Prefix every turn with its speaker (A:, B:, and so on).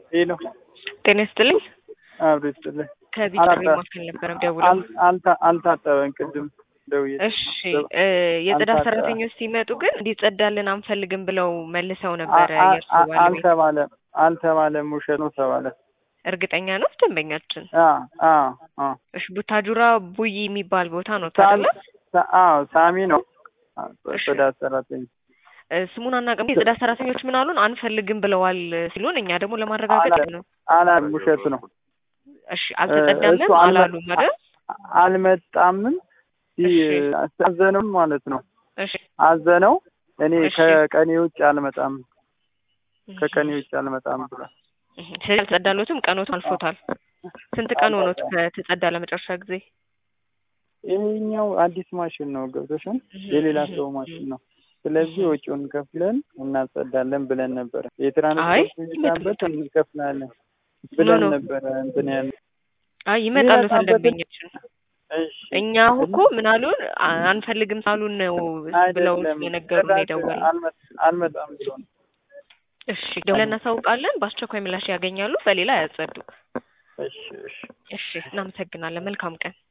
A: ሄሎ
B: ጤና ይስጥልኝ።
A: አብሮ ይስጥልኝ።
B: ከዚህ
A: አላጣ-
B: ጥሪ ማዕከል ነበር ደውለው።
A: አል- አልታ- አልታጠበም ቅድም ደውዬ
B: እሺ እ የጽዳት
A: አልታጠበም።
B: ሰራተኞች ሲመጡ ግን እንዲጸዳልን አንፈልግም ብለው መልሰው ነበረ
A: አ- አ-
B: የእርሱ
A: አ-
B: ባለቤት።
A: አልተባለም አልተባለም ውሸት ነው ተባለ።
B: እርግጠኛ ነው ደንበኛችን?
A: አ አ አ
B: እሺ ቡታጁራ ቡይ የሚባል ቦታ ነው
A: ሳሚ
B: ታደለ?
A: ሳ- አዎ ሳሚ ነው አ፣
B: እሺ።
A: ጽዳት ሰራተኛ
B: እ ስሙን አናውቅም። የጽዳት ሰራተኞች ምን አሉን? አንፈልግም ብለዋል ሲሉን እኛ ደግሞ ለማረጋገጥ
A: አላ-
B: ነው።
A: አላለም ውሸት ነው
B: እሺ አልተጸዳምም
A: እሱ አልመ-
B: አላሉም አይደል?
A: አልመጣምም ይ-
B: እሺ።
A: አዘነው ማለት ነው
B: እሺ
A: አዘነው እኔ
B: እሺ።
A: ከቀኔ ውጭ አልመጣም ከቀኔ ውጭ አልመጣም ብሏል
B: እህ፣ ስለዚህ አልጸዳሎትም። ቀኖት አልፎታል። ስንት ቀን ሆኖት ከተጸዳ ለመጨረሻ ጊዜ?
A: ይሄኛው አዲስ ማሽን ነው ገብቶሻል የሌላ ሰው ማሽን ነው ስለዚህ ወጪውን ከፍለን እናጸዳለን ብለን ነበረ
B: አይ፣
A: የትራንስፖርት ሚዛንበት እንከፍላለን ብለን
B: ኖ።
A: ነበረ እንትን ያለ
B: አይ ይመጣሉ
A: ይመጣበታል።
B: ደንበኛችን።
A: እሺ
B: እኛ አሁን እኮ ምን አሉን አ- አንፈልግም ሳሉን ነው ብለው
A: አይደለም
B: የነገሩን
A: ጭራሽ
B: የደወልን።
A: አልመ- አልመጣም ብሎ ነው
B: እሺ ደውለን እናሳውቃለን። በአስቸኳይ ምላሽ ያገኛሉ። በሌላ ያጸዱ።
A: እሺ እሺ
B: እሺ እናመሰግናለን። መልካም ቀን